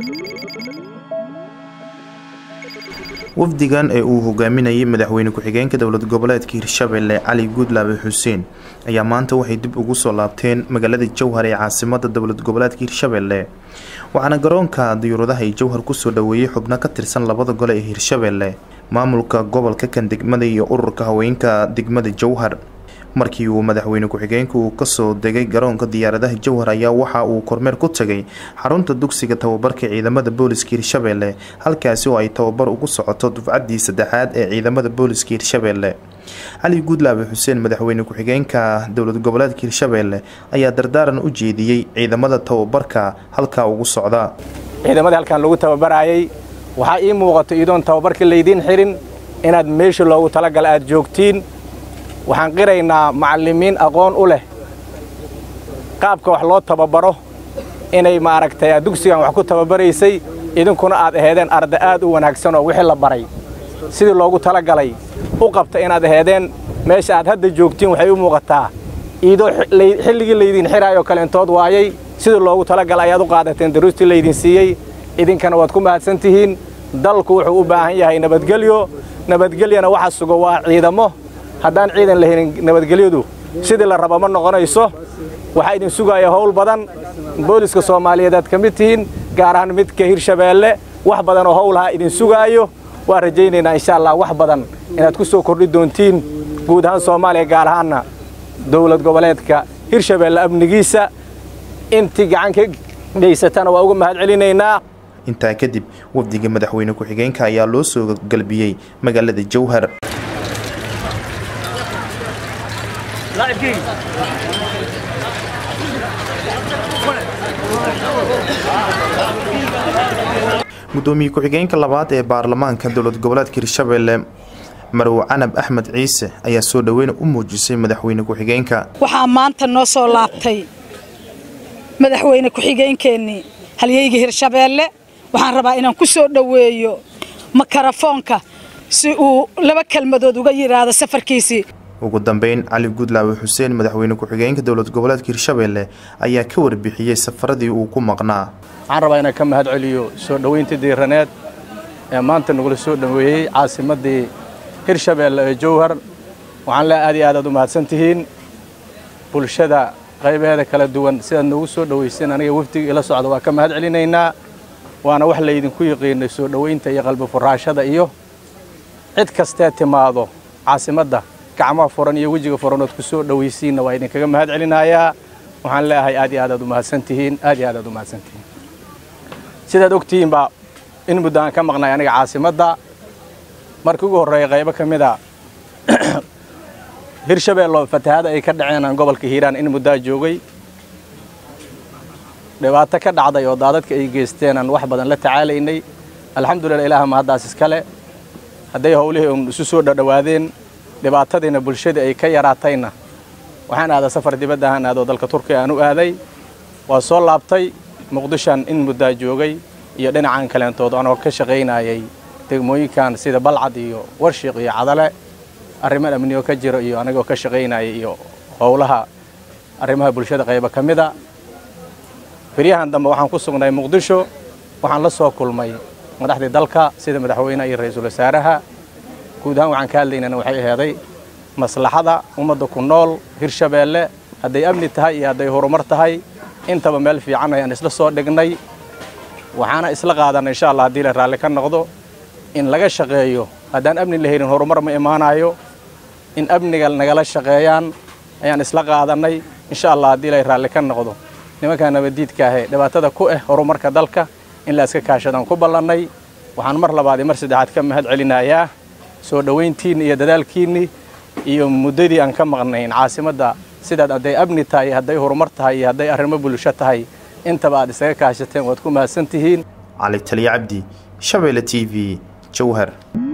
wafdigan ee uu hogaaminayay madaxweyne ku-xigeenka dowlad goboleedka hirshabelle cali guudlaabe xuseen ayaa maanta waxay dib ugu soo laabteen magaalada jowhar ee caasimada dowlad goboleedka hirshabelle waxaana garoonka diyuuradaha ee jowhar kusoo dhaweeyey xubno ka tirsan labada gole ee hirshabelle maamulka gobolka kan degmada iyo ururka haweenka degmada jowhar markii uu madaxweyne ku-xigeenka uu kasoo degay garoonka diyaaradaha jowhar ayaa waxa uu kormeer ku tagay xarunta dugsiga tababarka ciidamada booliska hirshabelle halkaasi oo ay tababar ugu socoto dufcaddii saddexaad ee ciidamada booliska hirshabelle cali guudlaabe xuseen madaxweyne ku-xigeenka dowlad goboleedka hirshabelle ayaa dardaaran u jeediyey ciidamada tababarka halkaa ugu socda ciidamadii halkan lagu tababarayay waxaa ii muuqato iyadoon tababarka laydiin xirin inaad meesha loogu talagala aad joogtiin waxaan qiraynaa macallimiin aqoon u leh qaabka wax loo tababaro inay maaragtay dugsigan wax ku tababaraysay idinkuna aad aheedeen arda aad u wanaagsan oo wixii la baray sidii loogu talagalay u qabta inaad aheedeen meesha aad hadda joogtiin waxay u muuqataa iidoo xilligii laydiin xiraayoo kale intood waayay sidii loogu talagalay ayaad u qaadateen daruustii laydin siiyey idinkana waad ku mahadsan tihiin dalku wuxuu u baahan yahay nabadgelyo nabadgelyana waxa sugo waa ciidamo haddaan ciidan la helin nabadgelyadu sidii la raba ma noqonayso waxaa idin sugaaya howl badan booliska soomaaliyeed aad ka mid tihiin gaar ahaan midka hirshabeelle wax badan oo howlaha idin sugaayo waan rajaynaynaa insha allah wax badan inaad ku soo kordhi doontiin guud ahaan soomaaliya gaar ahaanna dowlad goboleedka hirshabeelle amnigiisa intii gacan ka geysatana waa uga mahad celinaynaa intaa kadib wafdiga madaxweyne ku-xigeenka ayaa loo soo galbiyey magaalada jowhar gudoomiye ku-xigeenka labaad ee baarlamaanka dowlad goboleedka hirshabelle marow canab axmed ciise ayaa soo dhoweyn u muujisay madaxweyne ku-xigeenka waxaa maanta noo soo laabtay madaxweyne ku-xigeenkeennii halyeyga hirshabeelle waxaan rabaa inaan ku soo dhoweeyo makarafoonka si uu laba kelmadood uga yidhaahdo safarkiisii ugu dambeyn cali guudlaabe xuseen madaxweyne ku-xigeenka dowlad goboleedka hirshabelle ayaa ka warbixiyey safaradii uu ku maqnaa waxaan rabaa inaan ka mahad celiyo soo dhoweyntii diiraneed ee maanta nagula soo dhoweeyey caasimaddii hirshabeelle ee jowhar waxaan le aad iyo aad aad u mahadsan tihiin bulshada qaybaheeda kala duwan sidaad noogu soo dhoweyseen aniga wafdiga ila socda waa ka mahad celinaynaa waana wax laydinku yiqiinay soo dhoweynta iyo qalbi furaashada iyo cid kastee timaado caasimadda gacmaha furan iyo wejiga furanood ku soo dhowaysiinna waa idinkaga mahad celinayaa waxaan leeahay aad iyo aad aad u mahadsan tihiin aad iyo aad aad u mahadsan tihiin sidaad ogtihiinba in muddo aan ka maqnay aniga caasimadda markii ugu horreeya qaybo ka mid a hirshabeello fatahaada ay ka dhaceen aan gobolka hiiraan in muddaa joogay dhibaato ka dhacday oo daadadka ay geysteen aan wax badan la tacaalaynay alxamdulillah ilaaha mahaddaas iskale hadday howlihii un isu soo dhadhowaadeen dhibaatadiina bulshadii ay ka yaraatayna waxaan aadaa safar dibadda ahaan aadoo dalka turkiya aan u aaday waa soo laabtay muqdishaan in muddaa joogay iyo dhinacan kaleentood anoo ka shaqaynayay degmooyinkan sida balcad iyo warshiiq iyo cadale arrimo amniyo ka jiro iyo anigoo ka shaqaynaya iyo howlaha arrimaha bulshada qayba ka mida beryahan dambe waxaan ku sugnay muqdisho waxaan la soo kulmay madaxdii dalka sida madaxweyneha iyo ra-iisul wasaaraha guud ahaan waxaan ka hadlaynana waxay aheeday maslaxada ummadda ku nool hirshabeelle hadday amni tahay iyo hadday horumar tahay intaba meel fiican ayaan isla soo dhignay waxaana isla qaadanay insha allah haddii la raalli ka noqdo in laga shaqeeyo haddaan amni la helin horumar ma imaanayo in amniga nagala shaqeeyaan ayaan isla qaadannay insha allah haddii la raalli ka noqdo nimankaa nabaddiidka ahee dhibaatada ku ah horumarka dalka in la iska kaashadaan ku ballannay waxaan mar labaad iyo mar saddexaad ka mahad celinayaa soo dhowayntiinni iyo dadaalkiinni iyo muddadii aan ka maqnayn caasimadda sidaad hadday amni tahay hadday horumar tahay iyo hadday arrimo bulsho tahay intaba aad isaga kaashateen waad ku mahadsan tihiin cali taliya cabdi shabeelle t v jowhar